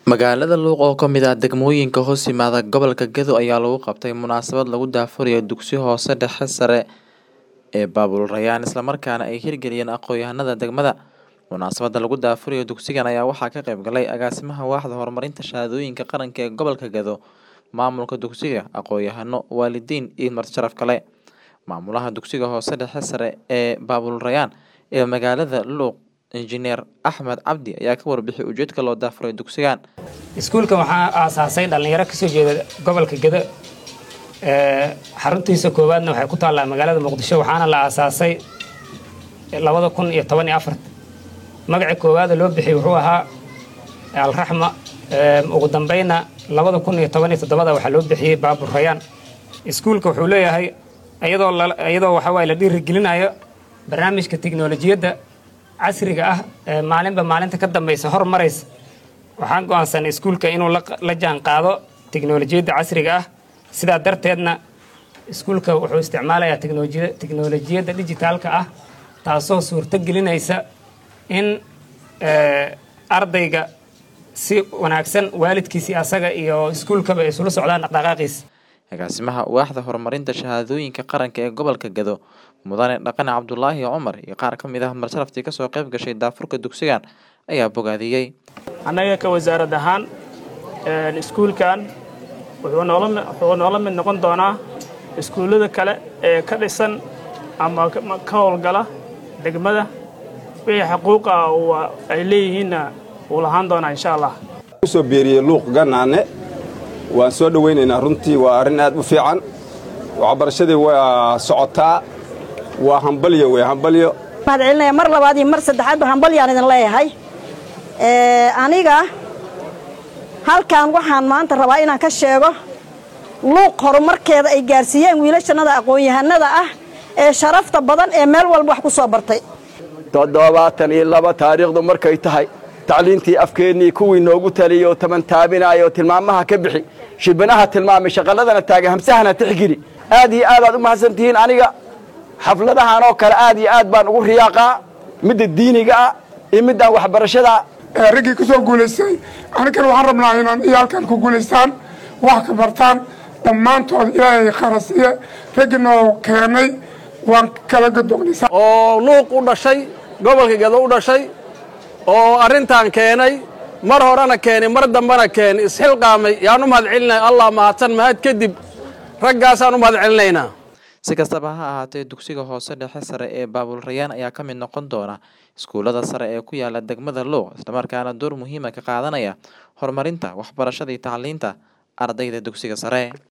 Magaalada Luuq oo ka mid ah degmooyinka hoos yimaada gobolka Gedo ayaa lagu qabtay munaasabad lagu daahfurayo dugsi hoose dhexe sare ee Baabul Rayaan isla markaana ay hirgeliyeen aqoonyahanada degmada. Munaasabada lagu daahfurayo dugsigan ayaa waxaa ka qayb galay agaasimaha waaxda horumarinta shahaadooyinka qaranka ee gobolka Gedo, maamulka dugsiga, aqoonyahano, waalidiin iyo marti sharaf kale. Maamulaha dugsiga hoose dhexe sare ee Baabul Rayaan ee magaalada Luuq Injineer Axmed Cabdi ayaa ka warbixiyay ujeedka loo daahfuray dugsigan. iskuulkan waxaa aasaasay dhalinyaro kasoo jeeda gobolka Gedo ee xaruntiisa koowaadna waxay ku taallaa magaalada Muqdisho waxaana la aasaasay labada kun iyo toban iyo afar magaca koowaada loo bixiyey wuxuu ahaa alraxma ee ugu dambayna labada kun iyo toban iyo toddobada waxaa loo bixiyey baabur rayaan iskuulka wuxuu leeyahay iyadoo la- iyadoo waxa waaye la dhiirigelinayo barnaamijka tiknolojiyadda casriga ah ee maalinba maalinta ka dambaysa horumaraysa waxaan go'aansanay iskuulka inuu la la jaan qaado tiknolojiyadda casriga ah sidaa darteedna iskuulka wuxuu isticmaalayaa teknolojiya- tiknolojiyadda dijitaalka ah taasoo suurto gelinaysa in eh, ardayga si wanaagsan waalidkiisii asaga iyo iskuulkaba ay isula socdaan dhaqdhaqaaqiisa Agaasimaha waaxda horumarinta shahaadooyinka qaranka ee gobolka Gedo, Mudane Dhaqane Cabdulaahi Cumar iyo qaar ka mid ah marsalaftii ka soo qayb gashay daafurka dugsigan ayaa bogaadiyey. annaga ka wasaarad ahaan een, iskuulkan wuxuu noola mi- wuxuu noola mid noqon doonaa iskuullada kale ee ka dhisan ama ka ma- ka howlgala degmada wixii xaquuqa uu ay leeyihiinna wuu lahaan doonaa insha allah soo beeriyey luuq ganaane waan soo dhowaynaynaa runtii waa arrin aad u fiican waxbarashadii waa socotaa waa hambalyo wey hambalyo mahad celinaya mar labaad iyo mar saddexaadba hambalyaan idin leeyahay Ee, aniga halkan waxaan maanta rabaa inaan ka sheego luuq horumarkeeda ay gaarsiiyeen wiilashannada aqoon-yahanada ah ee sharafta badan ee meel walba wax ku soo bartay toddobaatan iyo laba taariikhdu markay tahay tacliintii afkeennii kuwii noogu taliyey oo taban taabinaya oo tilmaamaha ka bixi shibinaha tilmaamay shaqalladana taaga hamsahana tixgeli aad iyo aad aad u mahadsantihiin aniga xafladahan oo kale aad iyo aad baan ugu riyaaqaa midda diiniga ah iyo middaan waxbarashada ee raggii ku soo guulaystay aninkana waxaan rabnaa inaan iyaalkan ku guulaystaan wax ka bartaan dhammaantood ilaahay kharasiye raggii noo keenay waan kala gadognaysaa oo luuq u dhashay gobolka gedo u dhashay oo arrintan keenay mar horena keenay mar dambena keenay isxilqaamay yaan u mahad celinaya allah mahadsan mahad kadib raggaasaan u mahad celinaynaa Si kastaba ha ahaatee dugsiga hoose dhexe sare ee Baabul Rayaan ayaa ka mid noqon doona iskuulada sare ee ku yaala degmada Luuq islamarkaana door muhiim ah ka qaadanaya horumarinta waxbarashada iyo tacliinta ardayda dugsiga sare.